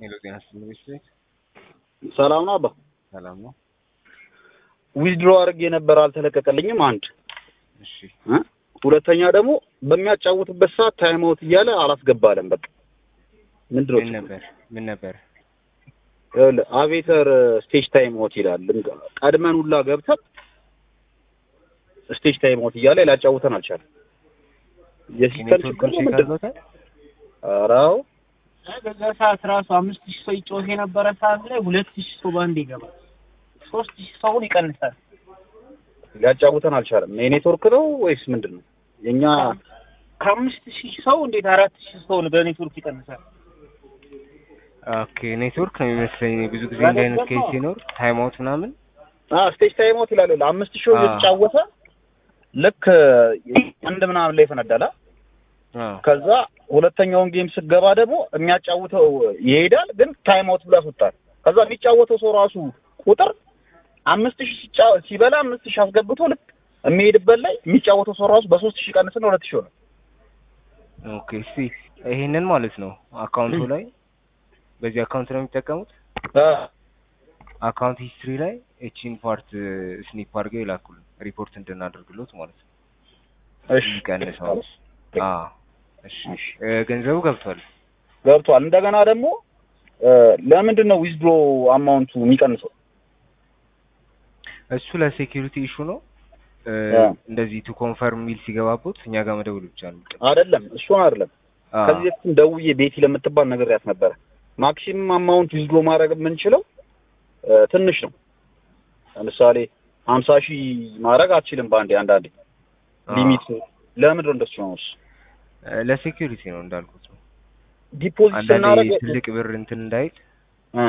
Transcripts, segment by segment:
ሄሎ ጤና ይስጥልኝ ቤት ሰላም ነው አባ። ሰላም ነው። ዊዝድሮ አድርጌ ነበር አልተለቀቀልኝም። አንድ እሺ እ ሁለተኛ ደግሞ በሚያጫውትበት ሰዓት ታይም አውት እያለ አላስገባለም። በቃ ምንድን ምን ነው ነበር ምን ነበር? ይኸውልህ አቬተር ስቴጅ ታይም አውት ይላል። ቀድመን ሁላ ገብተን ስቴጅ ታይም አውት እያለ ሊያጫውተን አልቻለም። የሲስተም ኔትወርክ ችግር ነው ቼክ ምንድን ነው? አድርጎታል? ኧረ አዎ በዛ ሰዓት ራሱ አምስት ሺህ ሰው ይጮህ የነበረ ሰዓት ላይ ሁለት ሺህ ሰው በአንድ ይገባል። ሶስት ሺህ ሰውን ይቀንሳል። ሊያጫውተን አልቻለም። የኔትወርክ ነው ወይስ ምንድን ነው? የኛ ከአምስት ሺህ ሰው እንዴት አራት ሺህ ሰውን በኔትወርክ ይቀንሳል? ኦኬ ኔትወርክ ነው የሚመስለኝ። ብዙ ጊዜ እንዲህ አይነት ኬስ ሲኖር ታይም አውት ምናምን ስቴጅ ታይም አውት ይላል። ይኸውልህ አምስት ሺህ አዎ። እየተጫወተ ልክ አንድ ምናምን ላይ ይፈነዳል። አዎ ከዛ ሁለተኛውን ጌም ስገባ ደግሞ የሚያጫውተው ይሄዳል፣ ግን ታይም አውት ብሎ ያስወጣል። ከዛ የሚጫወተው ሰው ራሱ ቁጥር አምስት ሺህ ሲጫ- ሲበላ አምስት ሺህ አስገብቶ ልክ የሚሄድበት ላይ የሚጫወተው ሰው ራሱ በሶስት ሺህ ቀንስና ሁለት ሺህ ሆነ። ኦኬ እስቲ ይሄንን ማለት ነው አካውንቱ ላይ በዚህ አካውንት ነው የሚጠቀሙት። አካውንት ሂስትሪ ላይ እቺን ፓርት ስኒፕ አድርገው ይላኩልን ሪፖርት እንድናደርግሎት ማለት ነው። እሺ ይቀንሰው። አዎ እሺ እ፣ ገንዘቡ ገብቷል። ገብቷል። እንደገና ደግሞ እ፣ ለምንድን ነው ዊዝድሮ አማውንቱ የሚቀንሰው? እሱ ለሴኪሪቲ ኢሹ ነው። እ፣ አ። እንደዚህ ቱ ኮንፈርም ሚል ሲገባቦት እኛ ጋር መደወል ብቻ ነው። አይደለም እሱን አይደለም። አዎ ከዚህ በፊትም ደውዬ ቤቲ ለምትባል ነግሬያት ነበረ። ማክሲመም አማውንት ዊዝድሮ ማድረግ የምንችለው እ፣ ትንሽ ነው። ለምሳሌ ሀምሳ ሺህ ማድረግ አትችልም በአንዴ አንዳንዴ አዎ። ሊሚት ለምንድን ነው እንደሱ ነው? እሱ እ፣ ለሴኪሪቲ ነው እንዳልኩት ነው። ዲፖዚት አንዳንዴ ስናደርግ ትልቅ ብር እንትን እንዳይል እ፣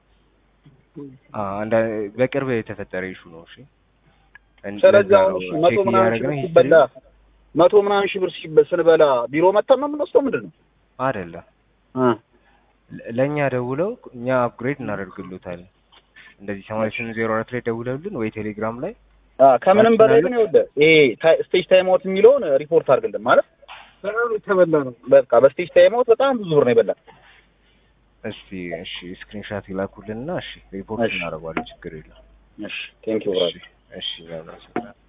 አ አንዳ በቅርብ የተፈጠረ ኢሹ ነው። እሺ እን- ስለዚህ ለዛ አሁን ነው እሺ መቶ ቼክ ምናምን ሺህ እያደረግን ብር ሂስትሪ ሲበላ መቶ ምናምን ሺህ ብር ሲበ- ስንበላ ቢሮ መተን ነው የምንወስደው ምንድን ነው? አይደለም እ፣ ለ- ለእኛ ደውለው እኛ አፕግሬድ እናደርግሎታለን። እንደዚህ ሰማንያ ስምንት ዜሮ አራት ላይ ደውለውልን ወይ ቴሌግራም ላይ አ፣ ከምንም ማሽን በላይ አለ? ግን ይኸውልህ ይሄ ታይ- ስቴጅ ታይም አውት የሚለውን ሪፖርት አድርግልን ማለት በጣም የተበላ ነው። በቃ በስቴጅ ታይም አውት በጣም ብዙ ብር ነው የበላ። እስቲ እሺ ስክሪንሻት ይላኩልንና እሺ ሪፖርት እሺ። እናደርገዋለን። ችግር የለም። እሺ ቴንክ ዩ እሺ እሺ ያው